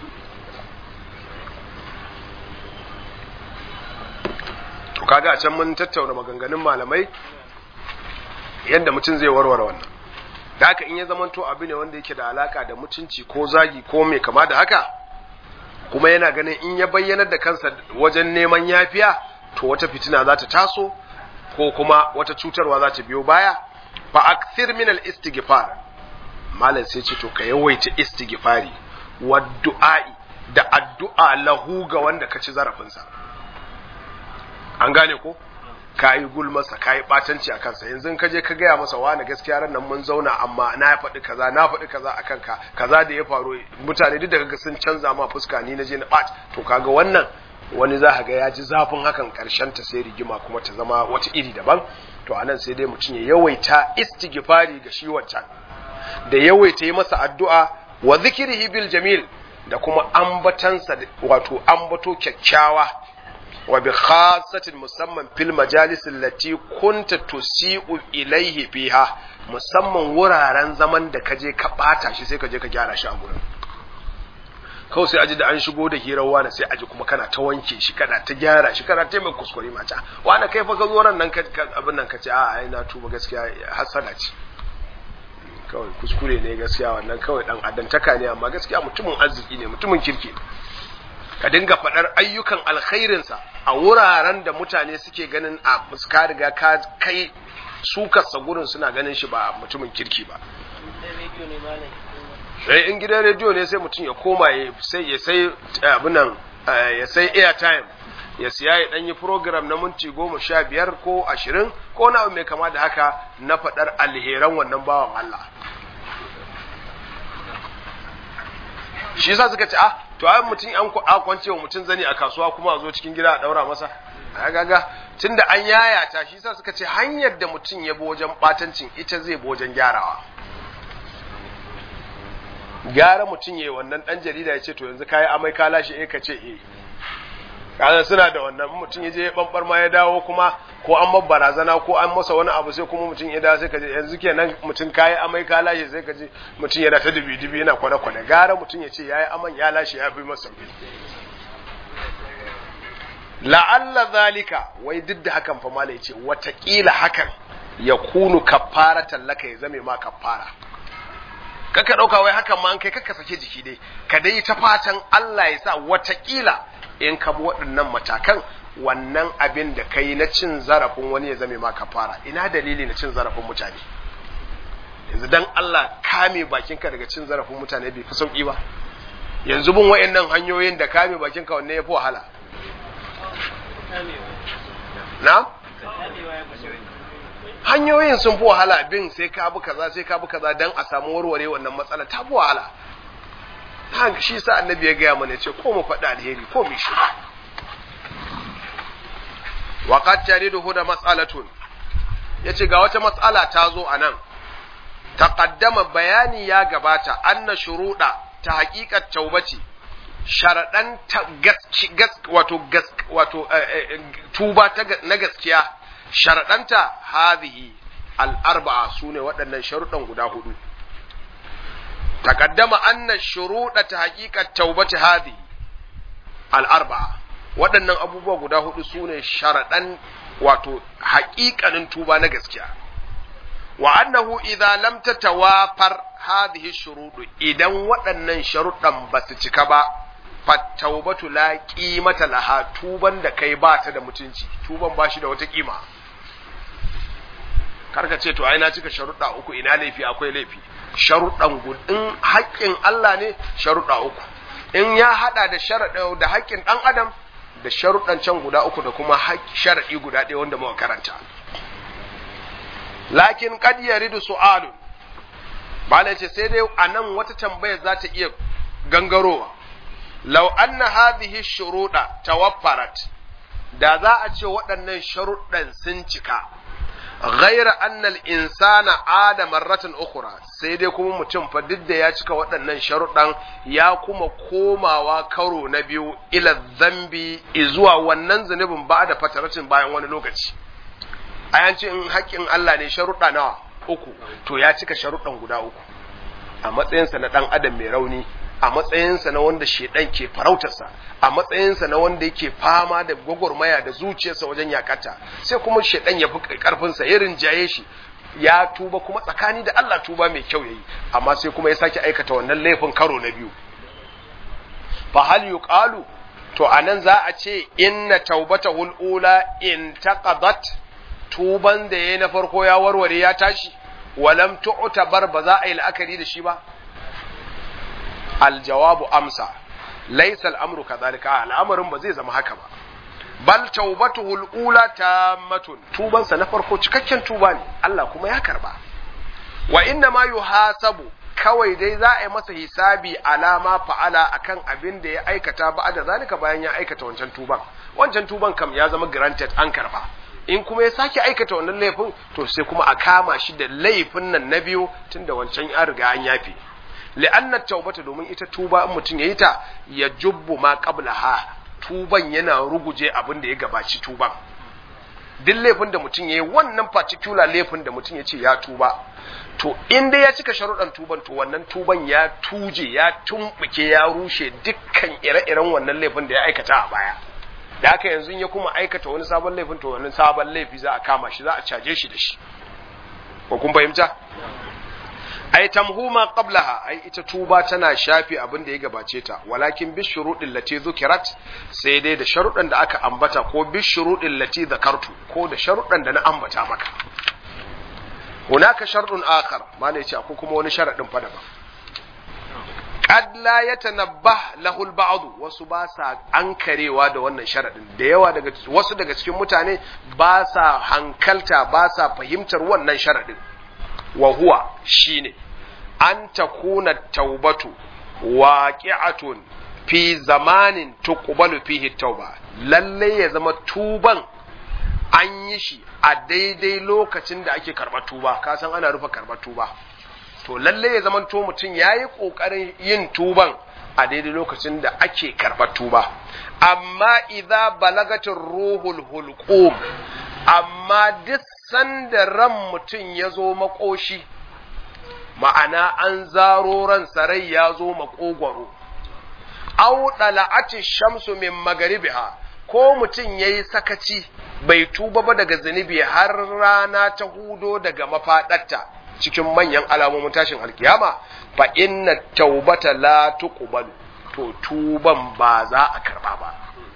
to kaga a can mun tattauna maganganun malamai yadda mutum zai warware wannan da haka in ya zamanto abu ne wanda yake da alaka da mutunci ko zagi ko mai kama da haka kuma yana ganin in ya bayyanar da kansa wajen neman yafiya to wata fitina za ta taso ko kuma wata cutarwa za ta biyo baya fa akthir min al istighfar malam sai ce to ka yawaita istighfari wa du'a'i da addu'a lahu ga wanda ka ci zarafinsa an gane ko ka yi gulmasa ka yi ɓatanci a kansa yanzu ka je ka gaya masa wani gaskiya ran nan mun zauna amma na faɗi kaza na faɗi kaza a kanka kaza da ya faru mutane duk da kaga sun canza ma fuska ni na je na ɓat to kaga wannan wani za ga ya ji zafin hakan karshen ta sai rigima kuma ta zama wata iri daban to anan sai dai mutum ya yawaita istighfari ga shi wancan da yawaita yi masa addu'a wa zikrihi bil jamil da kuma ambatansa wato ambato kyakkyawa wa bi khasatin musamman fil majalis allati kunta tusi'u ilaihi fiha musamman wuraren zaman da kaje ka bata shi sai kaje ka gyara shi a gurin kawai sai aji da an shigo da hirar wani sai aji kuma kana ta wanke shi kana ta gyara shi kana ta mai kuskure mata wani kai fa ka zo ran nan abin nan ka ce a ai na tuba gaskiya hasada ce kawai kuskure ne gaskiya wannan kawai dan adantaka ne amma gaskiya mutumin arziki ne mutumin kirki ne ka dinga faɗar ayyukan alkhairinsa a wuraren da mutane suke ganin a fuska riga ka kai sukarsa gurin suna ganin shi ba mutumin kirki ba sai in gidan rediyo ne sai mutum ya koma ya sai ya sai abinan ya sai airtime ya siya ya ɗanyi program na minti goma sha biyar ko ashirin ko na mai kama da haka na faɗar alheran wannan bawan Allah shi yasa suka ce ah to ai mutum an kwance wa mutum zani a kasuwa kuma a zo cikin gida a daura masa a gaga tunda an yayata shi yasa suka ce hanyar da mutum ya bi wajen batancin ita zai bi wajen gyarawa gyara mutum ya yi wannan dan jarida ya ce to yanzu kayi amai ka lashe eh ka ce eh kaza suna da wannan mutum ya je bambar ma ya dawo kuma ko an mabba barazana ko an masa wani abu sai kuma mutum ya dawo sai ka je yanzu kenan mutum kayi amai ka lashe sai ka je mutum yana ta dubi dubi yana kwane kwane gara mutum ya ce yayi aman ya lashe ya fi masa la'alla zalika wai duk da hakan fa malai ce watakila hakan ya kunu kafara tallaka ya zame ma kafara kaka dauka wai hakan ma an kai kaka sake jiki dai ka dai ta fatan Allah ya sa watakila in ka bi waɗannan matakan wannan abin da kai na cin zarafin wani ya zame maka fara ina dalili na cin zarafin mutane yanzu dan Allah kame bakinka daga cin zarafin mutane bai fi sauki ba yanzu bin wayannan hanyoyin da kame bakinka wanne ya fi wahala na hanyoyin sun fi wahala bin sai ka bi kaza sai ka bi kaza dan a samu warware wannan matsala ta fi wahala haka shi sa annabi ya gaya mana ce ko mu faɗi alheri ko mu shi wa qad tariduhu da mas'alatun yace ga wata mas'ala ta zo anan taqaddama bayani ya gabata anna shuruda ta haqiqat taubati sharadan ta gas wato gas wato tuba ta na gaskiya sharadanta hadhihi al-arba'a sune waɗannan sharuɗan guda hudu taqaddama anna shuruda ta haqiqat taubati hadhihi al-arba'a waɗannan abubuwa guda hudu sune sharadan wato haƙiƙanin tuba na gaskiya wa annahu idza lam tatawafar hadhihi shurudu idan waɗannan sharuɗan ba su cika ba fattaubatu la qimata laha tuban da kai ba ta da mutunci tuban ba shi da wata kima karka ce to ai na cika sharuɗa uku ina laifi akwai laifi sharuɗan gudun haƙƙin Allah ne sharuɗa uku in ya hada da sharaɗa da haƙƙin ɗan adam da sharuɗan can guda uku da kuma sharaɗi guda ɗaya wanda muka karanta lakin kad yaridu su'alun bala ce sai dai anan wata tambayar za ta iya gangarowa law anna hadhihi shuruda tawaffarat da za a ce waɗannan sharuɗan sun cika ghaira anna al-insana ada marratan ukhra sai dai kuma mutum fa duk da ya cika waɗannan sharuɗan ya kuma komawa karo na biyu ila zambi zuwa wannan zunubin ba da fataratin bayan wani lokaci a ce in haƙƙin Allah ne sharuɗa nawa uku to ya cika sharuɗan guda uku a matsayinsa na ɗan adam mai rauni a matsayinsa na wanda shedan ke farautarsa a matsayinsa na wanda yake fama da gwagwarmaya da zuciyarsa wajen yakata sai kuma shedan ya fi karfinsa ya rinjaye shi ya tuba kuma tsakani da Allah tuba mai kyau yayi amma sai kuma ya sake aikata wannan laifin karo na biyu fa hal yuqalu to anan za a ce inna taubatahul ula in taqadat tuban da yayi na farko ya warware ya tashi walam tu'tabar ba za a yi la'akari da shi ba aljawabu amsa laysa al'amru kadhalika al'amarin ba zai zama haka ba bal taubatuhu al'ula tammatun tuban sa na farko cikakken tuba ne Allah kuma ya karba wa inna ma yuhasabu kawai dai za a yi masa hisabi alama fa'ala akan abin da ya aikata ba da zalika bayan ya aikata wancan tuban wancan tuban kam ya zama granted an karba in kuma ya sake aikata wannan laifin to sai kuma a kama shi da laifin nan na biyu tunda wancan ya riga an yafe li'anna taubata domin ita tuba in mutum yayi ta ya jubbu ma qablaha tuban yana ruguje abin da ya gabaci tuban duk laifin da mutum yayi wannan particular laifin da mutum ya ce ya tuba to in dai ya cika sharuɗan tuban to wannan tuban ya tuje ya tumbuke ya rushe dukkan ire-iren wannan laifin da ya aikata a baya da haka yanzu ya kuma aikata wani sabon laifin to wannan sabon laifi za a kama shi za a caje shi da shi ko kun fahimta ai tamhuma qablaha ai ita tuba tana shafi abin da ya gabace ta walakin bi shuruɗin lati zukirat sai dai da sharuɗan da aka ambata ko bi shuruɗin lati zakartu ko da sharuɗan da na ambata maka hunaka sharɗun akhar mala yace akwai kuma wani sharaɗin fa daban qad la yatanabbah lahu al wasu ba sa ankarewa da wannan sharadin da yawa daga wasu daga cikin mutane ba sa hankalta ba sa fahimtar wannan sharadin wa huwa shine an takuna taubatu waqi'atun fi zamanin tuqbalu fihi tauba lalle ya zama tuban an yi shi a daidai lokacin da ake karɓar tuba ka san ana rufe karɓar tuba to lalle ya zama to mutum ya yi ƙoƙarin yin tuban a daidai lokacin da ake karɓar tuba amma idza balagatin ruhul hulqum amma duk sanda ran mutum ya zo makoshi ma'ana an zaro ran sarai ya zo makogwaro au dala'ati shamsu min magaribiha ko mutum yayi sakaci bai tuba ba daga zunubi har rana ta hudo daga mafaɗarta cikin manyan alamomin tashin alkiyama fa inna taubata la tuqbalu to tuban ba za a karba ba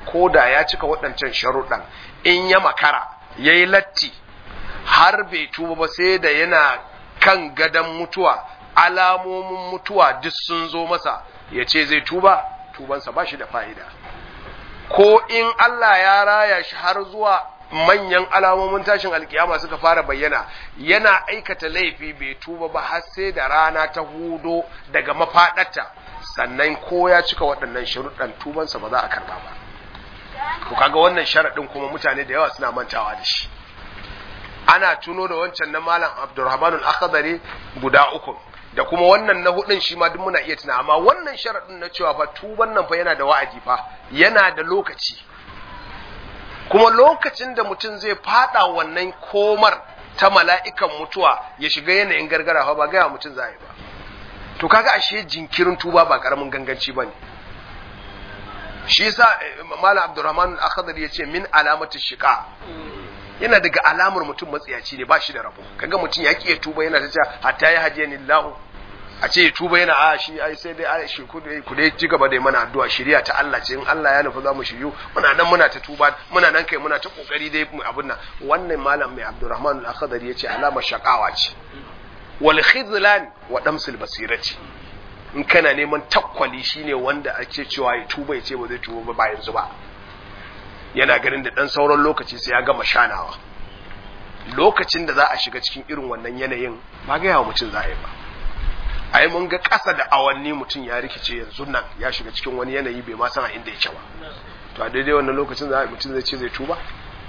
ko da ya cika waɗancan sharuɗan in ya makara ya yi latti har bai tuba ba sai da yana kan gadon mutuwa alamomin mutuwa duk sun zo masa ya ce zai tuba tubansa ba shi da fa'ida ko in Allah ya raya shi har zuwa manyan alamomin tashin alkiyama suka fara bayyana yana aikata laifi bai tuba ba har sai da rana ta hudo daga mafaɗarta sannan ko ya cika waɗannan sharuɗan tubansa ba za a karɓa ba to kaga wannan sharaɗin kuma mutane da yawa suna mantawa da shi ana tuno da wancan na malam Abdulrahman al-Akhdari guda uku da kuma wannan na hudun shi ma duk muna iya tuna amma wannan sharaɗin na cewa fa tuban nan fa yana da wa'adi fa yana da lokaci kuma lokacin da mutum zai fada wannan komar ta mala'ikan mutuwa ya shiga yanayin gargara fa ba gaya mutum za a yi ba to kaga ashe jinkirin tuba ba karamin ganganci bane shi yasa malam Abdulrahman al-Akhdari yace min alamatu shiqa yana daga alamar mutum matsiyaci ne ba shi da rabo kaga mutum ya kiye tuba yana ta cewa hatta ya hadiya ni lahu a ce tuba yana a shi ai sai dai ai shi ku dai ku dai ci gaba da mana addu'a shari'a ta Allah ce in Allah ya nufi za mu shiryu muna nan muna ta tuba muna nan kai muna ta kokari dai mu abun nan wannan malam mai Abdurrahman al-Akhdari yace alamar shakawa ce wal khizlan wa damsul basirati in kana neman takwali shine wanda ake cewa ya tuba ya ce ba zai tuba ba yanzu ba yana ganin da ɗan sauran lokaci sai ya gama shanawa lokacin da za a shiga cikin irin wannan yanayin ba ga yawa mutum za a yi ba a yi mun ga ƙasa da awanni mutum ya rikice yanzu nan ya shiga cikin wani yanayi bai ma san a inda yake ba to a daidai wannan lokacin za a mutum zai ce zai tuba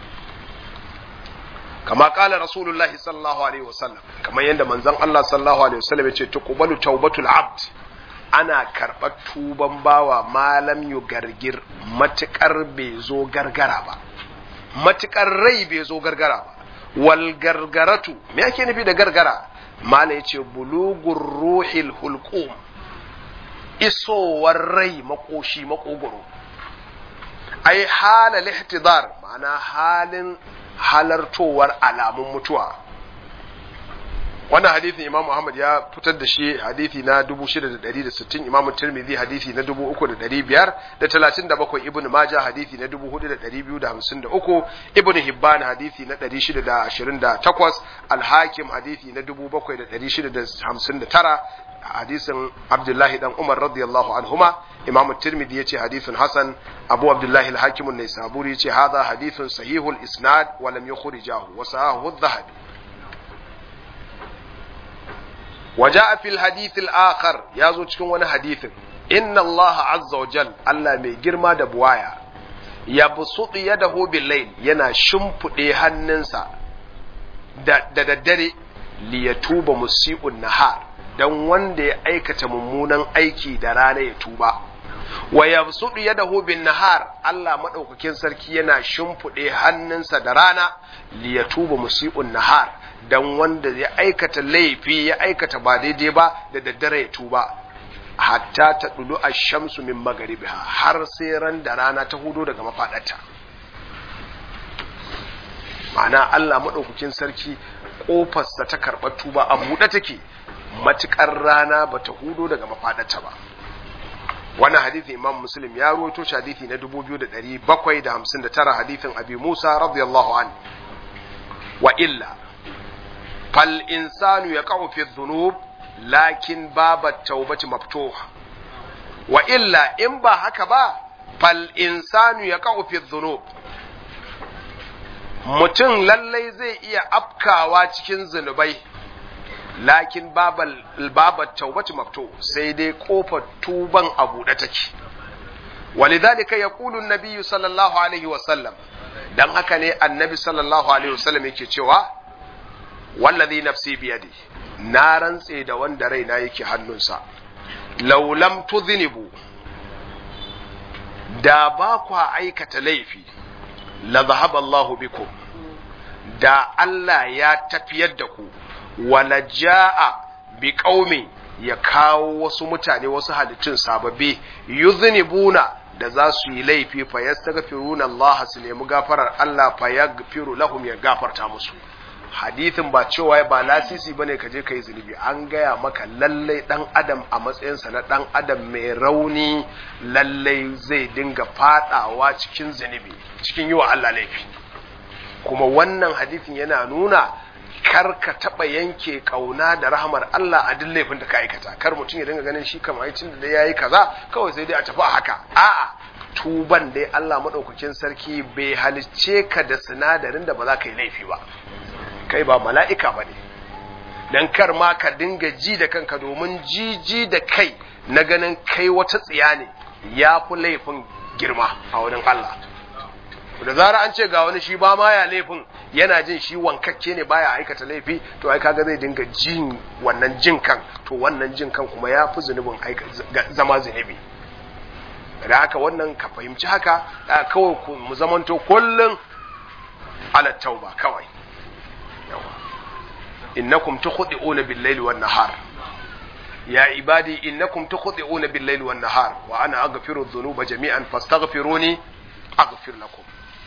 kama kala rasulullahi sallallahu alaihi wasallam kamar yadda manzon Allah sallallahu alaihi wasallam ya ce tuqbalu tawbatul abd ana karɓar tuban bawa malam yu gargir matuƙar bai zo gargara ba matuƙar rai bai zo gargara ba wal gargaratu me ake nufi da gargara mala ya ce bulugur ruhil hulqum isowar rai makoshi makogoro ai halal ihtidar ma'ana halin halartowar alamun mutuwa wannan hadithin imam Muhammad ya fitar da shi hadithi na 6660 imam Tirmidhi hadithi na 3537 ibn Majah hadithi na 4253 ibn Hibban hadithi na 628 al-Hakim hadithi na 7659 hadisin Abdullahi dan Umar radiyallahu anhuma imam Tirmidhi yace hadithun hasan Abu Abdullahi al-Hakim an-Naisaburi yace hadha hadithun sahihul isnad wa lam yukhrijahu wa sahahu adh-Dhahabi وجاء في الحديث الآخر يازو cikin wani hadithin inna Allah azza wa jal Allah mai girma da buwaya ya busutu yadahu bil layl yana shimfude hannunsa da da daddare li yatuba musii'un nahar dan wanda ya aikata mummunan aiki da rana ya tuba wa yabsutu yadahu bin nahar Allah madaukakin sarki yana shimfude hannunsa da rana li yatuba musii'un nahar dan wanda ya aikata laifi ya aikata ba daidai ba da daddare ya tuba hatta ta dudu a shamsu min magaribiha har sai ran da rana ta hudo daga mafaɗarta ma'ana Allah maɗaukakin sarki ƙofarsa ta karɓar tuba a buɗe take matuƙar rana ba ta hudo daga mafaɗarta ba wannan hadithi imam muslim ya ruwaito shi hadithi na 2759 hadithin abi musa radiyallahu an wa illa fal insanu yaqa'u fi dhunub lakin babat taubati maftuha wa illa in ba haka ba fal insanu yaqa'u fi dhunub mutum lallai zai iya afkawa cikin zunubai lakin babal babat taubati maftu sai dai kofar tuban a buɗe take walidhalika yaqulu an-nabiy sallallahu alaihi wa sallam dan haka ne annabi sallallahu alaihi wa sallam yake cewa wallazi nafsi biyadi na rantse da wanda raina yake hannunsa laulam tudhinibu da ba kwa aikata laifi la zahaba Allahu bikum da Allah ya tafiyar da ku wala jaa bi qaumi ya kawo wasu mutane wasu halittun sababbi yuznibuna da za su yi laifi fa yastaghfiruna Allah su nemi gafarar Allah fa yaghfiru lahum ya gafarta musu hadithin ba cewa ba lasisi bane ka je kai zunubi an gaya maka lallai dan adam a matsayinsa na dan adam mai rauni lallai zai dinga fadawa cikin zunubi cikin yi wa Allah laifi kuma wannan hadithin yana nuna kar ka taba yanke kauna da rahmar Allah a duk laifin da ka aikata kar mutum ya dinga ganin shi kamar aikin da yayi kaza kawai sai dai a tafi a haka a'a tuban dai Allah madaukakin sarki bai halicce ka da sinadarin da ba za ka yi laifi ba kai ba mala'ika ba ne, don kar ma ka dinga ji da kanka domin jiji da kai na ganin kai wata tsiya ne ya fi laifin girma a wurin Allah. Da zara an ce ga wani shi ba ma ya laifin yana jin shi wankakke ne baya aikata laifi to ai kaga zai dinga jin wannan jin kan to wannan jin kan kuma ya fi zunubin zama zunubi. Da haka wannan ka fahimci haka kawai mu zamanto kullum ala tauba kawai. innakum tukhdi'una bil-layli wan-nahar ya ibadi innakum tukhdi'una bil-layli wan-nahar wa ana aghfiru dhunuba jami'an fastaghfiruni aghfir lakum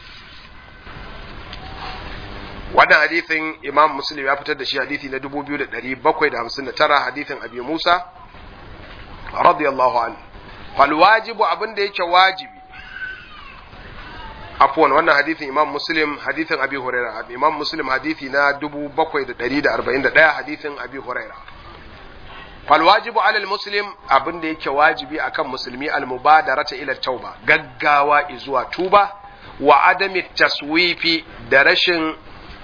wannan hadithin imam muslim ya fitar da shi hadithi na 2759 hadithin abi musa radiyallahu anhu fal wajibu abinda yake wajibi afwan wannan hadithin imam muslim hadithin abi huraira imam muslim hadithi na 7141 hadithin abi huraira fal wajibu ala al muslim abinda yake wajibi akan musulmi al mubadarata ila tauba gaggawa zuwa tuba wa adami taswifi da rashin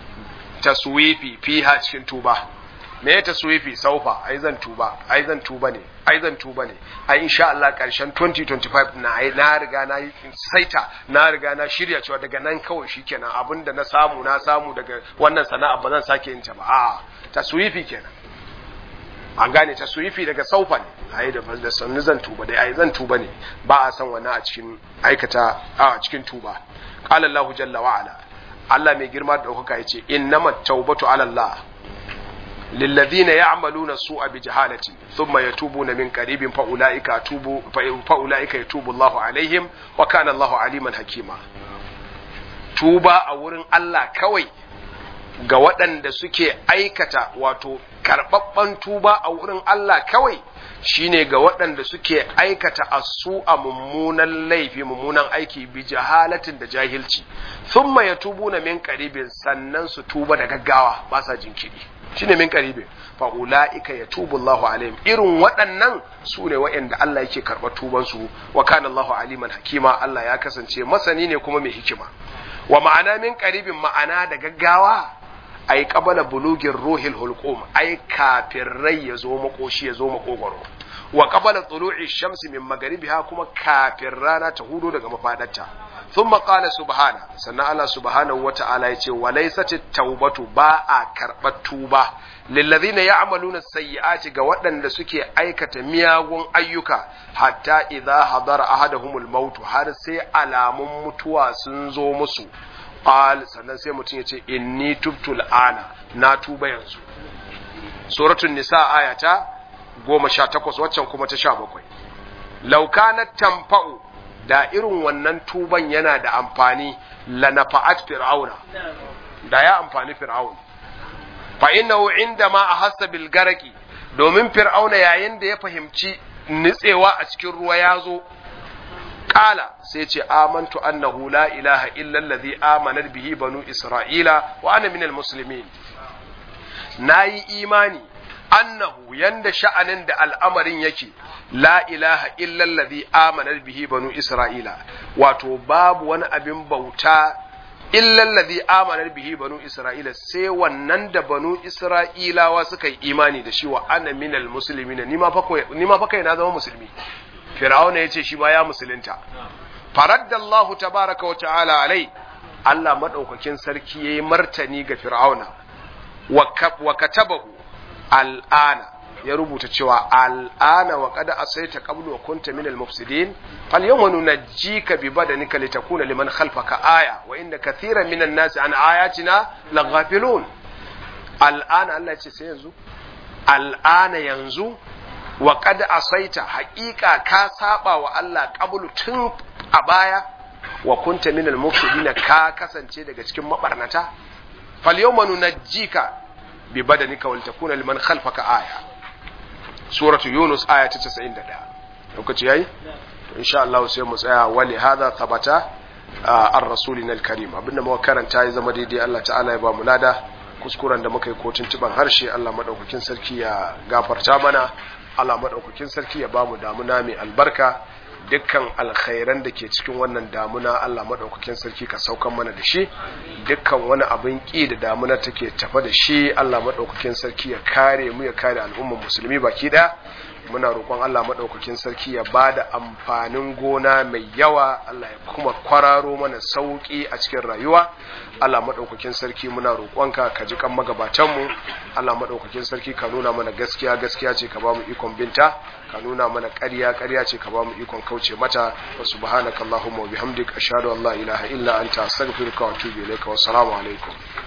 taswifi fiha cikin tuba me ya taswifi saufa ai zan tuba ai zan tuba ne ai zan tuba ne ai insha Allah karshen 2025 na ai na riga na yi saita na riga na shirya cewa daga nan kawai shikenan abinda na samu na samu daga wannan sana'a ba zan sake yin ta ba a taswifi kenan an gane taswifi daga saufa ne ai da da sannu zan tuba dai ai zan tuba ne ba a san wannan a cikin aikata a cikin tuba qala Allahu jalla wa ala Allah mai girma da ɗaukaka ya ce innamat taubatu ala Allah للذين يعملون السوء بجهالة ثم يتوبون من قريب فأولئك أتوب فأولئك يتوب الله عليهم وكان الله عليما حكيما توبا أورن الله كوي ga waɗanda suke aikata wato karɓaɓɓen tuba a wurin Allah kawai shine ga waɗanda suke aikata asu a mummunan laifi mummunan aiki bi jahalatin da jahilci thumma yatubuna min qaribin sannan su tuba da gaggawa ba sa jinkiri shine min qaribin fa ulaika yatubu Allahu alaihim irin waɗannan su ne waɗanda Allah yake karɓar tuban su wa kana Allahu aliman hakima Allah ya kasance masani ne kuma mai hikima wa ma'ana min qaribin ma'ana da gaggawa ai qabala bulugin ruhil hulqum ai kafin rai ya zo makoshi ya zo makogoro wa qabala tulu'i shamsi min magaribiha kuma kafin rana ta hudo daga mafadarta thumma qala subhana sannan Allah subhanahu wata'ala yace wa laysatit tawbatu ba a karbar tuba lillazina ya'maluna sayyi'ati ga waɗanda suke aikata miyagun ayyuka hatta idza hadara ahaduhumul maut har sai alamun mutuwa sun zo musu qal sannan sai mutum yace inni tubtu al'ana na tuba yanzu suratul nisa ayata goma sha takwas waccan kuma ta sha bakwai laukanat tamfa'u da irin wannan tuban yana da amfani lanafa'at fir'auna da ya amfani fir'aun fa innahu indama ahassa bil garaki domin fir'auna yayin da ya fahimci nitsewa a cikin ruwa ya zo kala sai ce amantu annahu la ilaha illa allazi amanat bihi banu isra'ila wa ana minal muslimin nayi imani annahu yanda sha'anin da al'amarin yake la ilaha illallazi amana bihi banu isra'ila wato babu wani abin bauta illallazi amana bihi banu isra'ila sai wannan da banu isra'ilawa suka yi imani da shi wa ana minal muslimina ni ma fa kai na zama musulmi fir'auna yace shi ba ya musulunta faraddallahu tabaraka wa ta'ala alai Allah madaukakin sarki yayi martani ga fir'auna wa katabahu al'ana ya rubuta cewa al'ana wa kada asaita qablu wa kunta minal mufsidin fal yawma nunajjika bi badanika litakuna liman khalfaka aya wa inna kathiran minan nasi an ayatina laghafilun al'ana Allah ya ce sai yanzu al'ana yanzu wa kada asaita haƙiƙa ka saba wa Allah qablu tun a baya wa kunta minal mufsidin ka kasance daga cikin mabarnata fal yawma nunajjika bi badanika wal takuna liman khalfaka aya suratu yunus aya ta 91 lokaci yayi to insha Allah sai mu tsaya wali hadha thabata ar rasulina al karim abinda muka karanta ya zama daidai Allah ta'ala ya ba mu lada kuskuren da muka yi ko tuntuban harshe Allah madaukakin sarki ya gafarta mana Allah madaukakin sarki ya ba mu damuna mai albarka dukkan alkhairan da ke cikin wannan damuna Allah madaukakin sarki ka saukan mana da shi dukkan wani abin ki da damuna take tafa da shi Allah madaukakin sarki ya kare mu ya kare al'ummar musulmi baki daya muna roƙon Allah madaukakin sarki ya bada amfanin gona mai yawa Allah ya kuma kwararo mana sauki a cikin rayuwa Allah madaukakin sarki muna roƙonka ka ji kan magabatan mu Allah madaukakin sarki ka nuna mana gaskiya gaskiya ce ka ba mu ikon binta ka nuna mana ƙarya ƙarya ce ka ba mu ikon kauce mata wa subhanakallahumma wa bihamdika ashhadu an la ilaha illa anta astaghfiruka wa atubu ilaika wa assalamu alaikum